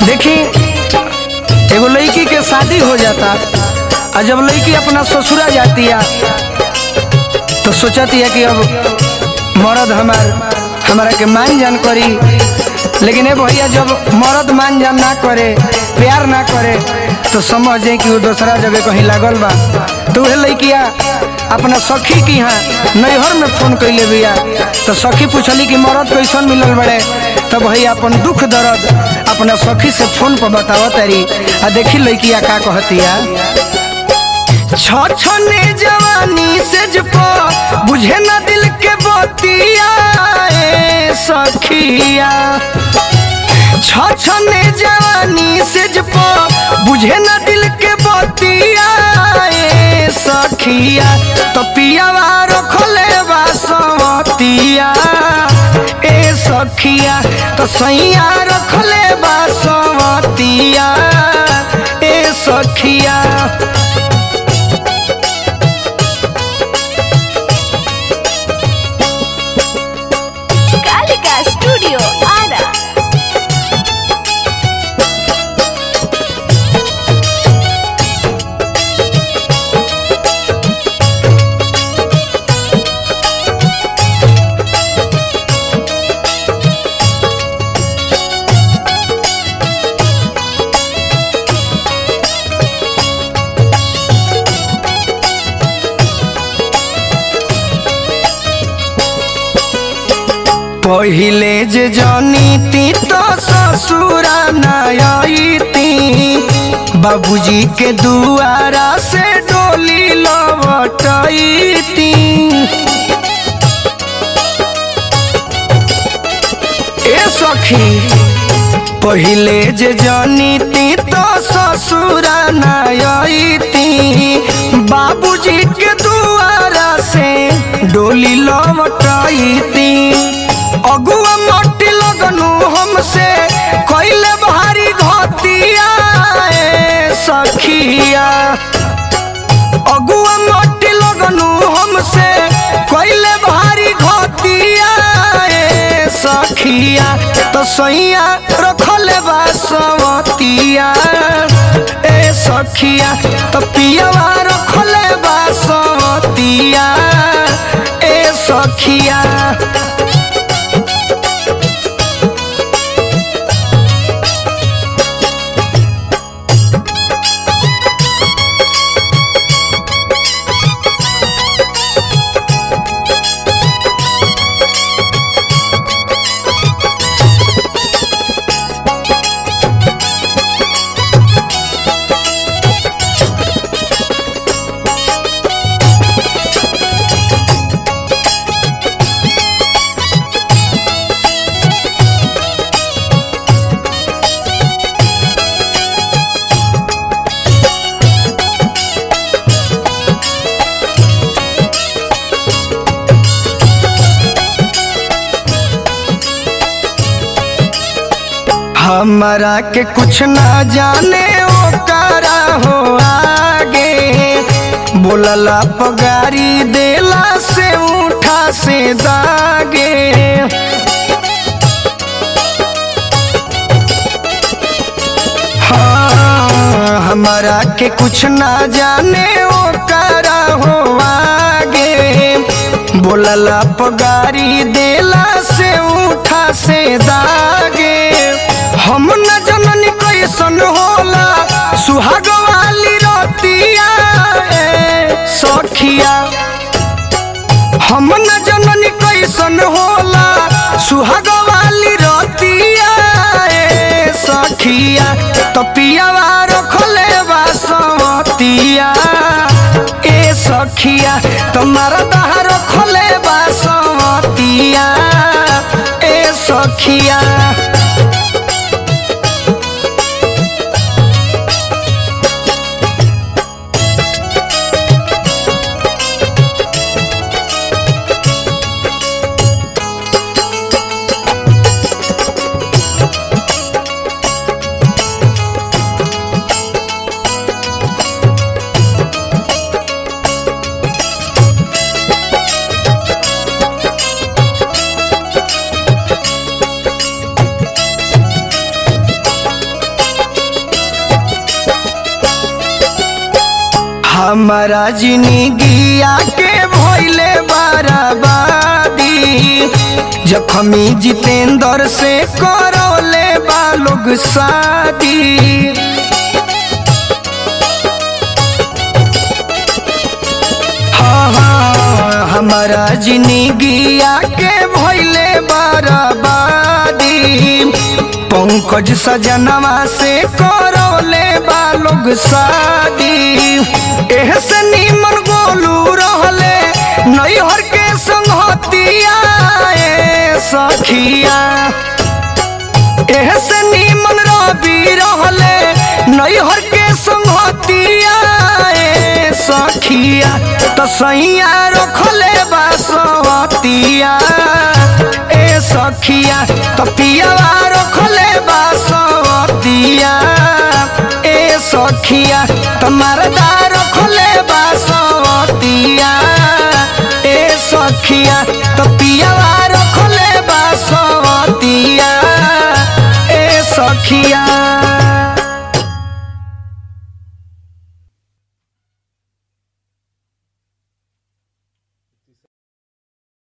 देखी एगो लड़की के शादी हो जाता और जब लड़की अपना ससुरा जाती है तो सोचती है कि अब मर्द हमार हमारा के मान जान करी लेकिन ए भैया जब मर्द मान जान ना करे प्यार ना करे तो समझ जाए कि वो दूसरा जगह कहीं लागल बा तो वह लड़किया अपना सखी की यहाँ नैहर में फोन कैले बिया तो सखी पूछली कि मर्द कैसन मिलल बड़े तब भैया अपन दुख दर्द अपना सखी से फोन पर बतावत तारी आ देखी लड़किया का कहतिया छछने जवानी से जपो बुझे ना दिल के बतिया ए सखिया छछने जवानी से जपो बुझे ना दिल के बतिया ए सखिया तो पियावा रखले बासवतिया ए सखिया तो सैया रखले बासवतिया ए सखिया कालिका स्टूडियो आरा पहिले जे जनीती तो ससुरा नयती बाबूजी के दुआरा से डोली लवटती ए सखी पहिले जे जनीती तो ससुरा नयती बाबूजी के दुआरा से डोली लवटती अगुआ मट्टी लगनु हमसे कैले भारी घतिया ए सखिया अगुआ मट्टी लगनु हमसे कैले भारी घतिया ए सखिया तो सैया रखले बासवतिया ए सखिया तो पियावा रखले बासवतिया ए सखिया हमरा के कुछ ना जाने ओकरा हो आगे बोलला पगारी देला से उठा से दागे हाँ हमरा के कुछ ना जाने ओकरा हो आगे बोलला पगारी देला से उठा से दागे हम न जननी कैसन होला सुहाग वाली रतिया ए सखिया हम न जननी कैसन होला सुहाग वाली रतिया ए सखिया तो पियावा रखले बासवतिया ए सखिया तुम्हारा दहा रखले बासवतिया ए सखिया हमारा जिंदगिया के भइले बराबादी जखमी जितेंद्र से करौले बा लोग शादी हाँ हाँ हमारा जिंदगिया के भइले बराबादी पंकज सजनवा से करौले बा लोग शादी एह से नीमन गोलू रहले नैहर के संगतिया ए सखिया एह से नीमन रवि रहले नैहर के संगतिया ए सखिया तो सैया रखले बासवतिया ए सखिया तो पियावा रखले बासवतिया ए सखिया तो मरदा